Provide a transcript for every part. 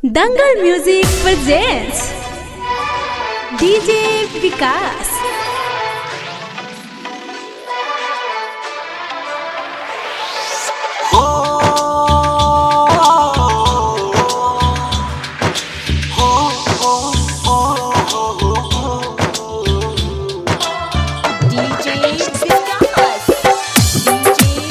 दंगल music presents DJ Vikas DJ Vikas. DJ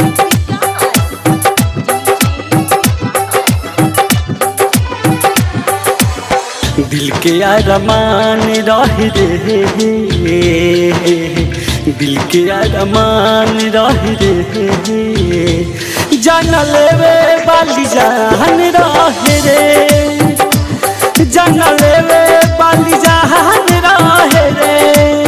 दिल के अरमान रह रे दिल के अरमान रह रे जान लेवे वाली जान रह रे जान लेवे वाली जान रह रे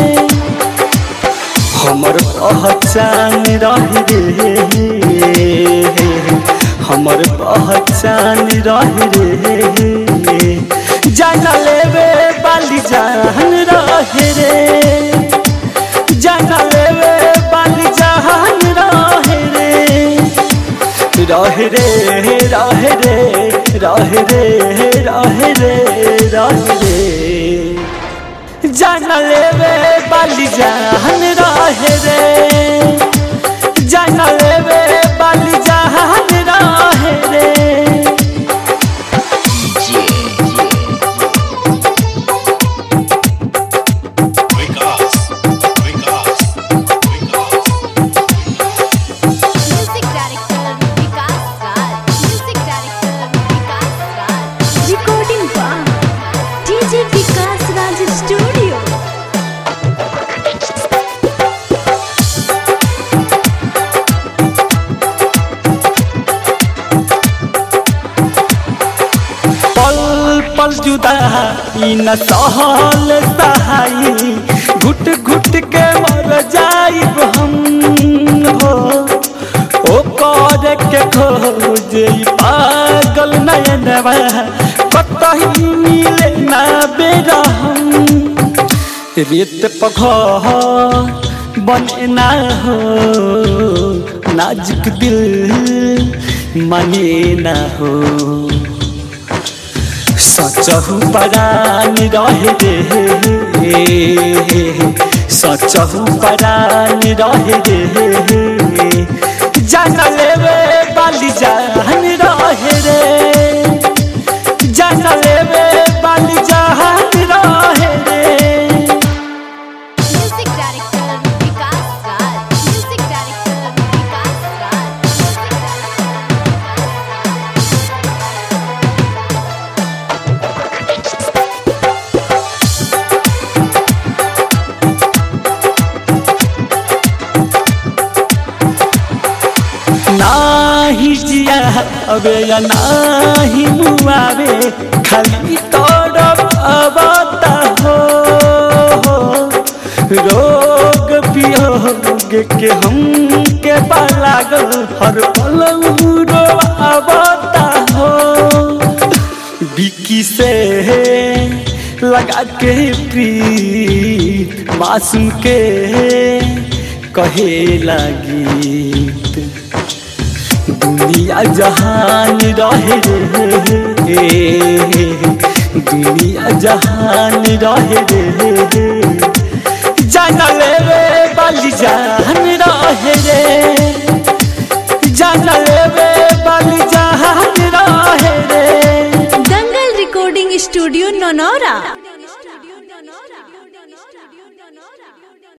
हमर पहचान रह रे हमर पहचान रह रे जान लेवे बाली जान रह रे जान लेवे बाली जान रह रे रह रे रह रे रह रे रह रे रह रे जान लेवे बाली जान रह रे जान लेवे बाली जान रह रे Vikas, Vikas, Vikas. Music Director Vikas Raj. Music Director Vikas Raj. recording by DJ Vikas Raj studio पल पल जुदा ई न सहल सहाई घुट घुट के मर जाइब हम हो ओ कर के खोज ई पागल नयनवा कतही मिले ना बेरा हम रेत पघर बने ना हो नाजुक दिल माने ना हो सचहु परान रहे रे सचहु परान रहे रे जान लेवे बाली जान रहे रे जान लेवे बाली जान रहे रे Music Director Vikas Raj. Music Director Vikas Raj. Music नाही जिया अबे या नाही मुआवे खाली तोड़ब अबता हो रोग पियोग के हम के लागल हर पल रो अबता हो बिकी से लगा के प्रीत मासूम के कहे लगी दुनिया जहान रहे रे दुनिया जहान रहे रे जान लेवे बाली जान रहे रे जान लेवे बाली जान रहे रे दंगल रिकॉर्डिंग स्टूडियो नौनौरा